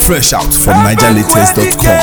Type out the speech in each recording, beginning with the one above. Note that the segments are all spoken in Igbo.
Fresh out from NigerLatest.com.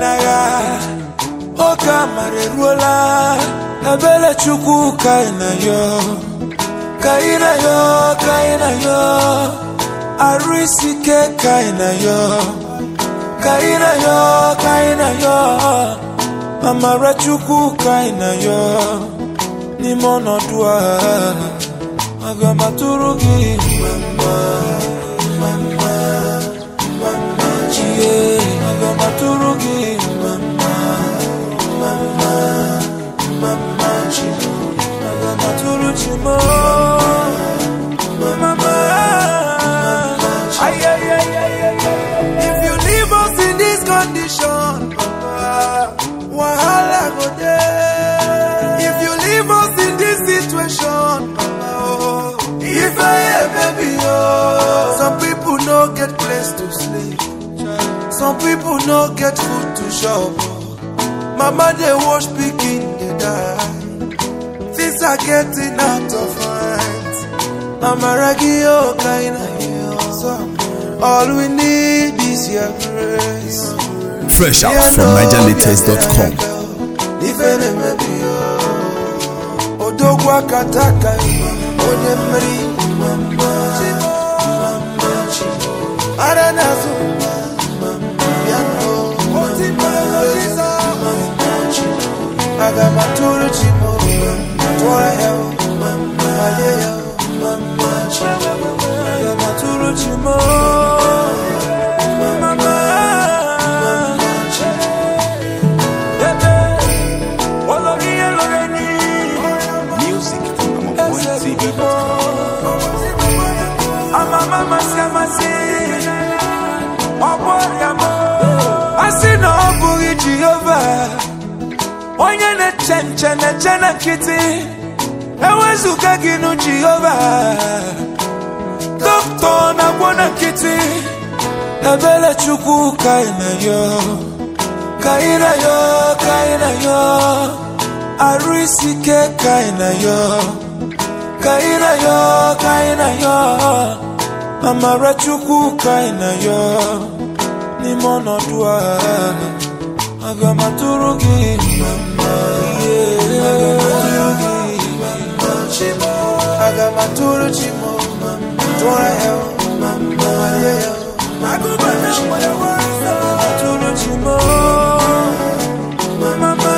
oge amara eruola ebele chukwu ka ị na yo ka ị na yo ka ị na yo arụ isi ike ka ị na yo ka ị na yo ka ị na yo amara chukwu ka ị na yo n'ime ọnọdụ a aga m atụrụ gị mama mama mama chie aga m atụrụ gị mama mama mama chi aga m atụrụ chi m mama Ay, ay, ay, ay, ay, ay. if you leave us in this condition Papa, wahala go dey if you leave us in this situation Papa, oh, if I hear baby oh some people no get place to sleep some people no get food to chop mama dey wash pikin dey die things are getting out of hand amaragi oh kind of all we need is your grace. Fresh out from NigerLatest.com. Ife na-emebi ya. odogwu akataka onye mmeri mama mama chi ara n'azụ bịa nụ mama chi aga m atụrụ chi m tụọrọ ya malie ya mama chi aga m atụrụ chi m mama chi olórí elóore ní Music from AmonPointTV.com. amamasị amasị ọgbọrịamọ asị na ọ bụghị jehova onye na-eche nche na-eche na nkịtị ewezụga gị nụ jehova dọkịta na-agwọ na nkịtị ebele chukwu ka ị na yo ka ị na yo ka ị na yo arụ isi ike ka ị na yo ka ị na yo ka ị na yo amara chukwu ka ị na yo n'ime ọnọdụ a aga m atụrụ gị mama yeah. aga m atụrụ gị mama chimo aga m atụrụ chimo tụọrọ ya mama malie ya agụba na nwere nwere aga m atụrụ chimo mama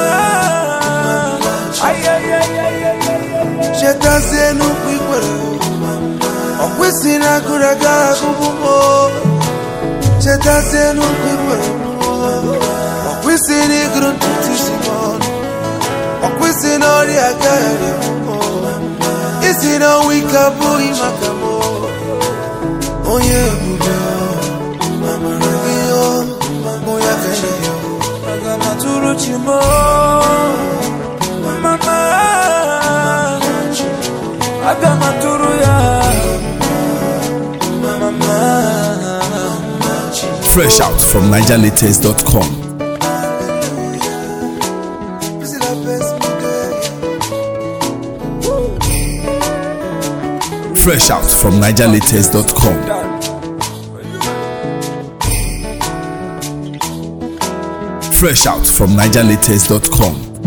ay ay ay ay ay chetazie n'ukwu ikwere ọ kwesị na agụrụ aga agụbụ m chetazie n'ukwu ikwere ọ kwesị na ịgụrụ ntutu isi m ọnụ ọ kwesị na ọrịa agaghị m isi na ọnwa ike abụghị maka m onye ebube amara gị mụ ya ka enye ya aga m atụrụ chi m mama aga m atụrụ ya mama Fresh out from NigerLatest.com. This is the best day. Fresh out from NigerLatest.com. Fresh out from NigerLatest.com.